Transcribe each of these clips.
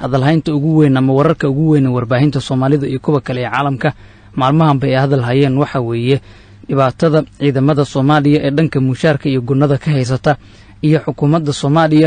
hadalhaynta ugu weyn ama wararka ugu weyn ee warbaahinta soomaalida iyo kuwa kale ee caalamka maalmahanba ay hadal hayeen waxa weeye dhibaatada ciidamada soomaaliya ee dhanka mushaarka iyo gunnada ka haysata iyo xukuumadda soomaaliya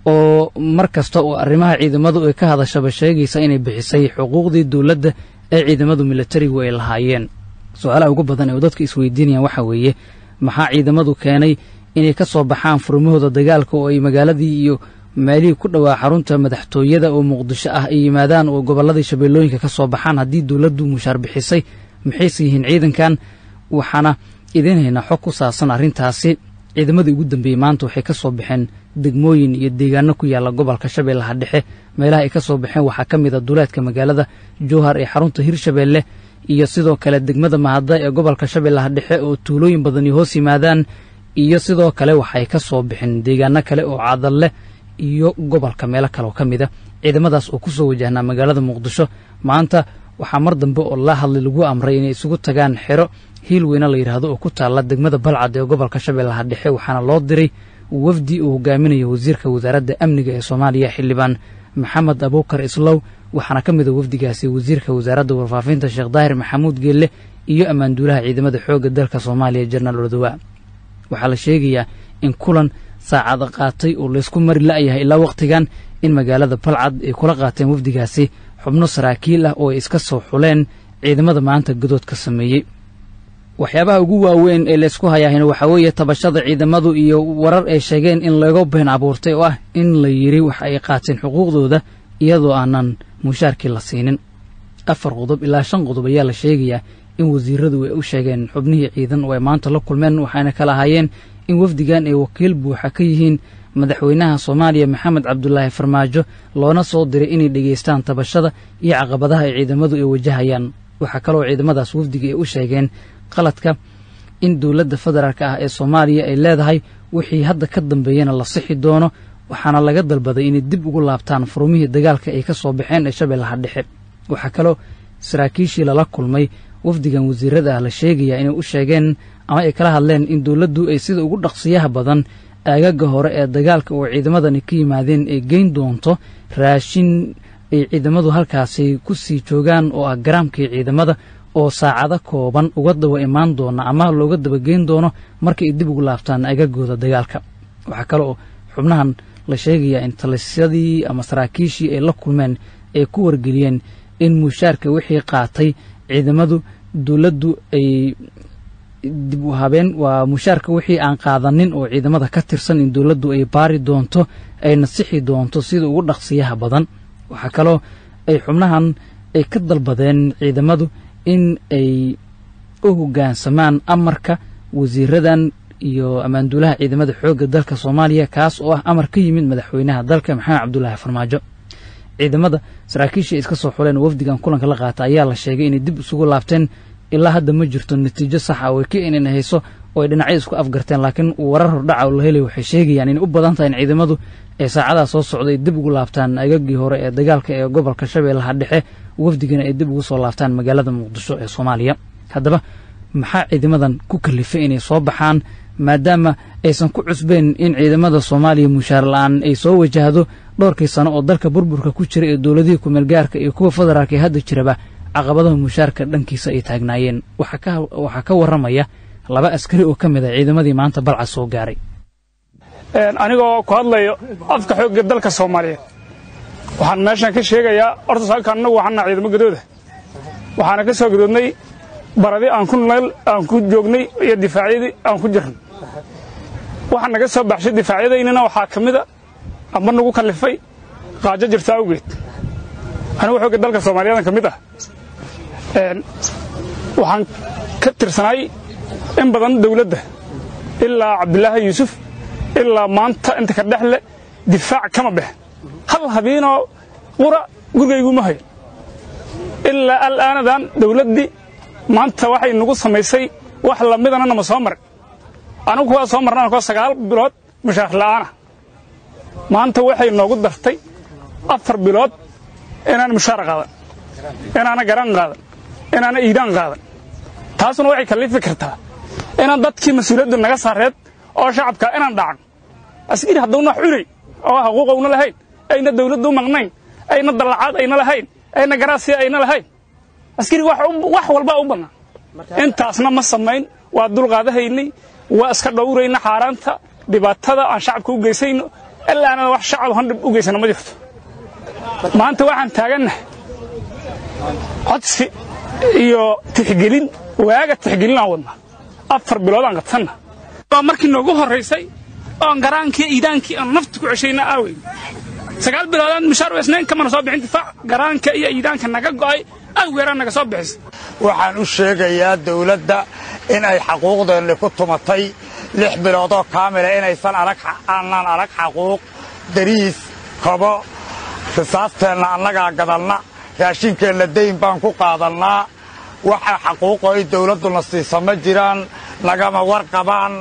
oo mar kasta oo arrimaha ciidamadu ay ka hadashaba sheegaysa inay bixisay xuquuqdii dowladda ee ciidamadu militarigu ay lahaayeen su-aalaha ugu badan ee dadka isweydiinayaan waxaa weeye maxaa ciidamadu keenay inay ka soo baxaan furmahooda dagaalka oo ay magaaladii iyo meelihii ku dhowaa xarunta madaxtooyada oo muqdisho ah ay yimaadaan oo gobolladii shabeellooyinka ka soo baxaan haddii dowladdu mushaar bixisay maxayse yihiin ciidankan waxaana idiin haynaa xog ku saabsan arrintaasi ciidamadii ugu dambeeyey maanta waxay ka soo baxeen degmooyin iyo deegaano ku yaalla gobolka shabeellaha dhexe meelaha ay ka soo baxeen waxaa ka mid a duleedka magaalada jowhar ee xarunta hirshabeelle iyo sidoo kale degmada mahada ee gobolka shabeellaha dhexe oo tuulooyin badani hoos yimaadaan iyo sidoo kale waxay ka soo bixeen deegaano kale oo cadal leh iyo gobolka meelo kale oo ka mid a ciidamadaas oo ku soo wajahnaa magaalada muqdisho maanta waxaa mar dambe oo la hadlay lagu amray inay isugu tagaan xero hiil weyne la yidhaahdo oo ku taalla degmada balcad ee gobolka shabeellaha dhexe waxaana loo diray wafdi uu hogaaminayo wasiirka wasaaradda amniga ee soomaaliya xildhibaan maxamed abuukar islow waxaana ka mid a wafdigaasi wasiirka wasaaradda warfaafinta sheekh daahir maxamuud geelle iyo ammaanduulaha ciidamada xoogga dalka soomaaliya jenaraal odowa waxaa la sheegayaa in kulan saacada qaatay oo laysku mari la'yahay ilaa wakhtigan in magaalada balcad ay kula qaateen wafdigaasi xubno saraakiil ah oo ay iska soo xuleen ciidamada maanta gadoodka sameeyey waxyaabaha ugu waaweyn ee laysku hayaahayna waxaa weeye tabashada ciidamadu iyo warar ay sheegeen in laga been abuurtay oo ah in la yidhi wax ay qaateen xuquuqdooda iyadoo aanan mushaarkii la siinin afar qodob ilaa shan qodob ayaa la sheegayaa in wasiiradu ay u sheegeen xubnihii ciidan oo ay maanta la kulmeen waxayna kala ahaayeen in wafdigan ay wakiil buuxa ka yihiin madaxweynaha soomaaliya maxamed cabdulaahi farmaajo loona soo diray inay dhegaystaan tabashada iyo caqabadaha ay ciidamadu ay wajahayaan waxaa kaloo ciidamadaas wafdiga ay u sheegeen qaladka in dowladda federaalk ah ee soomaaliya ay leedahay wixii hadda ka dambeeyana la sixi doono waxaana laga dalbaday inay dib ugu laabtaan furumihii dagaalka ay ka soo baxeen ee shabeellaha dhexe waxaa kaloo saraakiishii lala kulmay wafdigan wasiirada ah la sheegayaa inay u sheegeen ama ay kala hadleen in dowladdu ay sida ugu dhaqsiyaha badan aagaga hore ee dagaalka oo ciidamadani ka yimaadeen ay geyn doonto raashin ay ciidamadu halkaasi ku sii joogaan oo ah garaamkii ciidamada oo saacado kooban uga daba imaan doona ama looga dabageyn doono marka ay dib ugu laabtaan agagooda dagaalka waxaa kale oo xubnahan la sheegayaa in talisyadii ama saraakiishii ay la kulmeen ay ku wargeliyeen in mushaarka wixii qaatay ciidamadu dowladdu ay dib u habeen waa mushaarka wixii aan qaadanin oo ciidamada ka tirsan in dowladdu ay baari doonto ay nasixi doonto sida ugu dhaqsiyaha badan waxaa kaloo ay xubnahan ay ka dalbadeen ciidamadu in ay u hoggaansamaan amarka wasiiradan iyo ammaanduulaha ciidamada xoogga dalka soomaaliya kaas oo ah amar ka yimid madaxweynaha dalka maxamed cabdulaahi farmaajo ciidamada saraakiishii iska soo xuleen oo wafdigan kulanka la qaata ayaa la sheegay inay dib isugu laabteen ilaa hadda ma jirto natiijo saxa oo ay ka inan hayso oo ay dhinacyo isku afgarteen laakiin warar hordhaca oo la helay waxay sheegayaan inay u badan tahay in ciidamadu ay saacadaha soo socday dib ugu laabtaan agagii hore ee dagaalka ee gobolka shabeellaha dhexe wafdigana ay dib ugu soo laabtaan magaalada muqdisho ee soomaaliya haddaba maxaa ciidamadan ku kalifay inay soo baxaan maadaama aysan ku cusbeen in ciidamada soomaaliya mushaar la-aan ay soo wajahdo dhowrkii sano oo dalka burburka ku jira ee dowladihii kumeelgaarka iyo kuwa federaalka ee hadda jiraba caqabadaha mushaarka dhankiisa ay taagnaayeen waxaa ka warramaya laba askari oo ka mid ah ciidamadii maanta balcad soo gaaray anigoo ku hadlayo afka xoogga dalka soomaaliyeed waxaan meeshan ka sheegayaa horta halkaan annagu waxaana ciidamo gadooda waxaana ka soo gadoodnay baradi aan ku neel aan ku joognay iyo difaacyadii aan ku jirnay waxaa naga soo baxshay difaacyadaynina waxaa ka mida amba nagu kallifay qaajo jirta awgeed anigu xoogga dalka soomaaliyeedan ka mid ah waxaan ka tirsanaay in badan dawladda ilaa cabdulaahi yuusuf ilaa maanta inta ka dhexle difaac kama bex hal habiinoo qura gurigayguma hayo ilaa alaanadan dawladdii maanta waxay nagu samaysay wax lamidana nama soo marin anigu kuwaa soo marnaan koo sagaal bilood mushaar la'aana maanta waxay noogu dartay afar bilood inaan mushaar qaadan inaana garan qaadan inaana iidaan qaadan taasuna waxay kallifi kartaa inaan dadkii mas-uuliyaddu naga saareed oo shacabka inaan dhacan askari haddawna wax cunay oo xaquuqowna lahayn ayna dawladdu u maqnayn ayna dallacaad ayna lahayn ayna garaasiya ayna lahayn askari wax walbaa u bannaan intaasna ma samayn waa dulqaadahaynay waa iska dhowrayna xaaraanta dhibaatada aan shacabka u geysayno ilaanana wax shacab han dhib u geysana ma jirto maanta waxaan taagannahay codsi iyo tixgelin waaga tixgelin aan wadnaa afar bilood aan qabsanna waa markii noogu horraysay oon garaankii iidaankii aan nafta ku ceshayna aaweyn sagaal biloodaan mushaar weysnayn kamana soo bixin difaac garaanka iyo iidaanka naga go'ay awgeeraan naga soo bixisa waxaan u sheegayaa dawladda in ay xaquuqdeenni ku tumatay lix biloodoo kaamila inaysan aanaan arag xaquuq dariis kobo risaasteenna annagaa gadanna raashinkeenna dayn baan ku qaadannaa waxa xaquuqo ay dawladduna siisa ma jiraan nagama warqabaan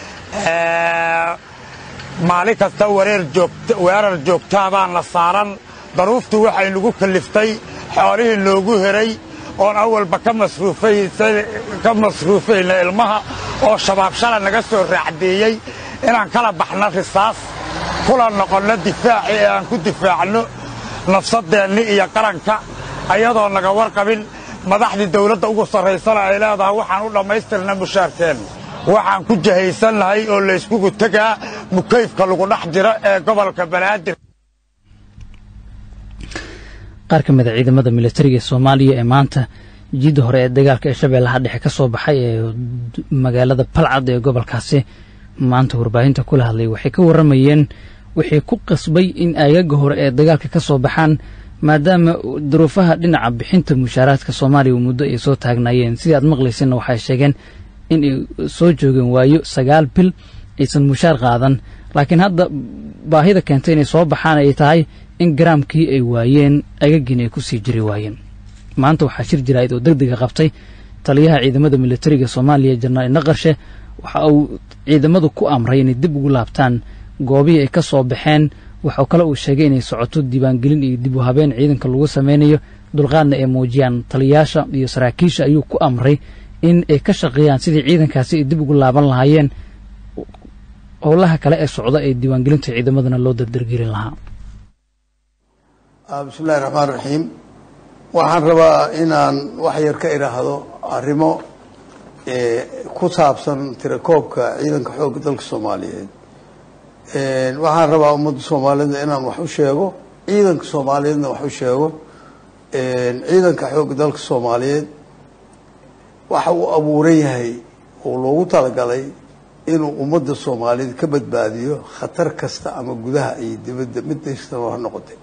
maalin kasta weerar joogtaa baana saaran daruuftu waxay nagu kalliftay xoolihii noogu heray oon awalba ka masruufayna ilmaha oo shabaab shala naga soo raacdeeyey inaan kala baxno risaas kula noqonno difaaci ee aan ku difaacno nafsadeenni iyo qaranka ayadoo naga warqabin madaxdii dawladda ugu sarraysana ay leedahay waxaan u dhammaystirna mushaarkeenna waxaan ku jahaysannahay oo layskugu tegaa mukayfka lagu dhex jiro ee gobolka banaadir qaar ka mida ciidamada militariga soomaaliya ee maanta jiidda hore ee dagaalka ee shabeellaha dhexe ka soo baxay ee magaalada balcad ee gobolkaasi maanta warbaahinta kula hadlay waxay ka warramayeen wixii ku qasbay in aagaga hore ee dagaalka ka soo baxaan maadaama duruufaha dhinaca bixinta mushaaraadka soomaaliya uu muddo ay soo taagnaayeen sidii aad maqlayseenna waxay sheegeen in ay soo joogeen waayo sagaal bil aysan mushaar qaadan laakiin hadda baahida keentay inay soo baxaan ay tahay in garaamkii ay waayeen agagiina ay ku sii jiri waayeen maanta waxaa shir jiraa'id oo deg dega qabtay taliyaha ciidamada militariga soomaaliya jenaraal naqarshe waxa uu ciidamadu ku amray inay dib ugu laabtaan goobihii ay ka soo baxeen waxau kale uu sheegay inay socoto diiwaangelin iyo dib u habeen ciidanka lagu samaynayo dulqaadna ay muujiyaan taliyaasha iyo saraakiisha ayuu ku amray in ay ka shaqeeyaan sidii ciidankaasi ay dib ugu laaban lahaayeen howlaha kale ee socda ee diiwaangelinta ciidamadana loo dardargelin lahaa bismillahi raxmaan raxiim waxaan rabaa inaan wax yar ka idhaahdo arrimo ku saabsan tirakoobka ciidanka xoogga dalka soomaaliyeed waxaan rabaa ummadda soomaalida inaan wax u sheego ciidanka soomaaliyeedna wax u sheego ciidanka xoogga dalka soomaaliyeed waxa uu abuuran yahay oo loogu talagalay inuu ummadda soomaaliyeed ka badbaadiyo khatar kasta ama gudaha iyo dibadda mid kastaba ha noqotay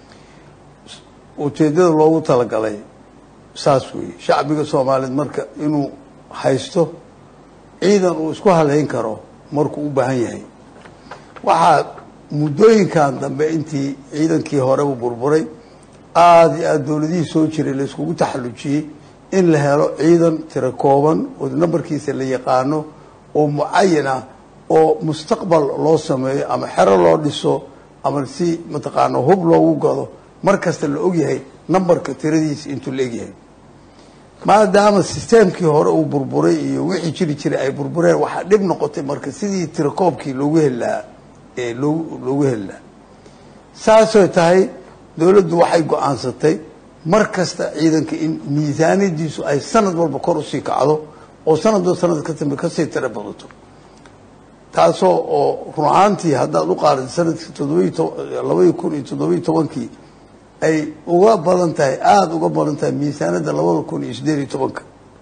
ujeeddada loogu talagalay saas weeye shacbiga soomaaliyeed marka inuu haysto ciidan uu isku haleyn karo markuu u baahan yahay waxaa muddooyinkan dambe intii ciidankii horeba burburay aada iyo aada dowladihii soo jiray la iskugu taxallujiyey in la helo ciidan tiro kooban oo nambarkiisa la yaqaano oo mucayan ah oo mustaqbal loo sameeyo ama xero loo dhiso ama si mataqaana hub loogu gado mar kasta la ogyahay nambarka tiradiisa intuu la egyahay maadaama sisteemkii hore uu burburay iyo wixii jiri jiray ay burbureen waxaa dhib noqotay marka sidii tirakoobkii loogu heli lahaa ee loo loogu heli lahaa saasoo tahay dowladdu waxay go-aansatay mar kasta ciidanka in miisaaniyadiisu ay sanad walba kor usii kacdo oo sanadba sanad ka dambe kasii tiro badato taasoo oo run ahaantii haddaad u qaadata sanadkii toddobai labaiyi kun iyo toddobiyi tobankii ay uga badan tahay aada uga badan tahay miisaanada labada kun iyo siddeed iyo tobanka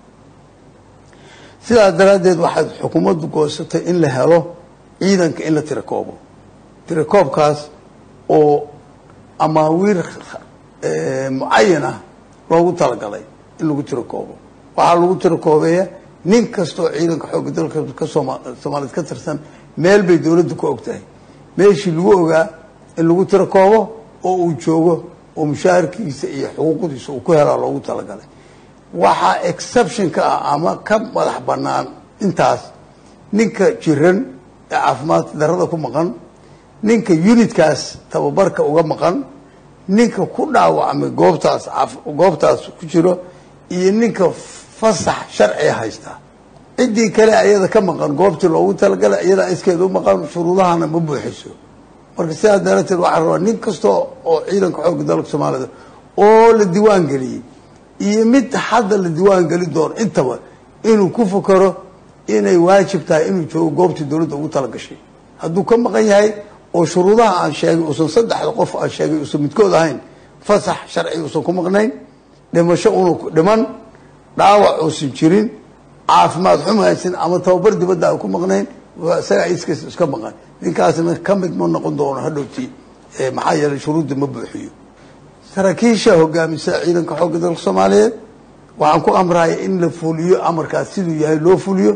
sidaas daraaddeed waxaad xukuumaddu goosatay in la helo ciidanka in la tirakoobo tirakoobkaas oo amaawiir mucayan ah loogu talagalay in lagu tirakoobo waxaa lagu tirakoobeeya nin kastoo ciidanka xoogga dalka ka sooma soomaaliyeed ka tirsan meel bay dowladdu ku og tahay meeshii lagu ogaa in lagu tirakoobo oo uu joogo oo mushaharkiisa iyo xuquuqdiisa uu ku helaa loogu talagalay waxaa exception ka ah ama ka madax bannaan intaas ninka jiran ee caafimaad darada ku maqan ninka unitkaas tababarka uga maqan ninka ku dhaawacmay goobtaas goobtaas ku jiro iyo ninka fasax sharciga haysta ciddii kale ayada ka maqan goobtii loogu talagalay iyadaa iskeeda u maqan shuruudahana ma buuxiso marka sidaas darateed waxaa rabaa nin kasta oo ciidanka xoogga dalka soomaalida oo la diiwaan geliyey iyo mid hadda la diiwaan geli doono intaba inuu ku fakaro inay waajib tahay inuu joogo goobtii dowladda ugu tala gashay hadduu ka maqan yahay oo shuruudaha aan sheegay uusan saddexda qof aan sheegay uusan midkood ahayn fasax sharci uusan ku maqnayn dhimasho una dhiman dhaawac uusan jirin caafimaad xuma haysan ama tababar dibadda aan ku maqnayn isagaa iskiis iska maqan ninkaasna ka mid ma noqon doono hadhowtii maxaa yeelay shuruudda ma buuxiyo saraakiisha hogaamisa ciidanka xoogga dalka soomaaliyeed waxaan ku amraya in la fuliyo amarkaas siduu yahay loo fuliyo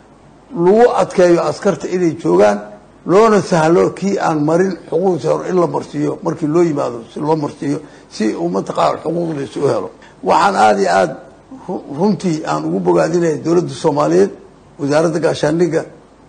lagu adkeeyo askarta inay joogaan loona sahlo kii aan marin xuquuqdiisa hore in la marsiiyo markii loo yimaado si loo marsiiyo si uu mataqaana xuquuqdiisa u helo waxaan aada iyo aada runtii aan ugu bogaadinaya dowladda soomaaliyeed wasaaradda gaashaandhigga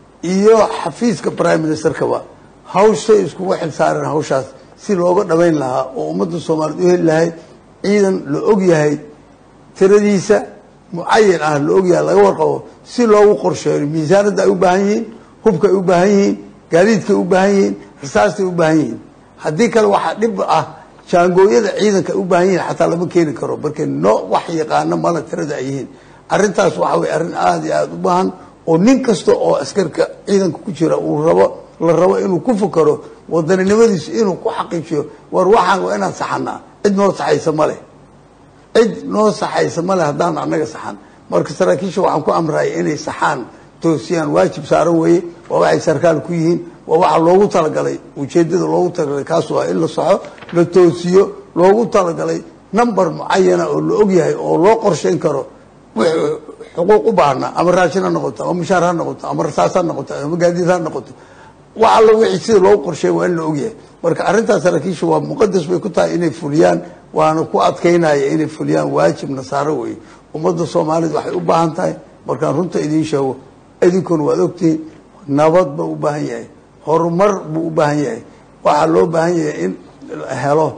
iyo xafiiska prime ministerkaba hawshay iskugu xil saareen hawshaas si looga dhabayn lahaa oo ummadda soomaaliyeed u heli lahayd ciidan la og yahay tiradiisa mucayan ah la og yahay laga warqabo si loogu qorsheeyo miisaanadda ay u baahan yihiin hubka ay u baahan yihiin gaadiidkay u baahan yihiin rasaastay u baahan yihiin haddii kale waxaa dhib ah jaangooyada ciidanka ay u baahan yihiin xataa lama keeni karo marka no wax yaqaano mala tirada ay yihiin arrintaas waxa weye arrin aada iyo aada u baahan oo nin kasta oo askarka ciidanka ku jira uu rabo la rabo inuu ku fakaro wadaninimadiisu inuu ku xaqiijiyo war waxaan waa inaan saxanaa cid noo saxaysa ma leh cid noo saxaysa ma leh haddaan annaga saxan marka saraakiisha waxaan ku amraya inay saxaan toosiyaan waajib saaran weeye waa waxay sarkaal ku yihiin waa waxaa loogu talagalay ujeedada loogu talagalay kaas waa in la saxo la toosiyo loogu talagalay number mucayana oo la og yahay oo loo qorshayn karo wixii xuquuq u baahna ama raashin ha noqoto ama mushaar ha noqoto ama rasaas ha noqoto ama gaadiid ha noqoto wax alla wixii sida loogu qorsheey waa in la ogyahay marka arrintaas saraakiisha waa muqadas bay ku tahay inay fuliyaan waana ku adkaynaya inay fuliyaan waajib nasaaro weeye ummadda soomaaliyed waxay u baahan tahay markaan runta idiin sheego idinkuna waad ogtihiin nabad buu u baahan yahay horumar buu u baahan yahay waxaa loo baahan yahay in la helo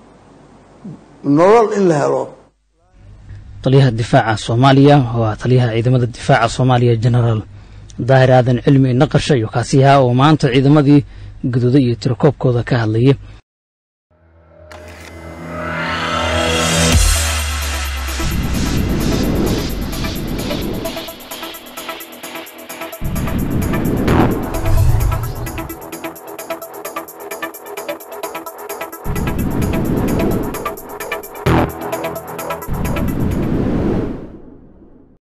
nolol in la helo taliyaha difaaca soomaaliya waa taliyaha ciidamada difaaca soomaaliya genaraal daahir aadan cilmi naqasha iyo kaasiyaha oo maanta ciidamadii guduuda iyo tirakoobkooda ka hadlayay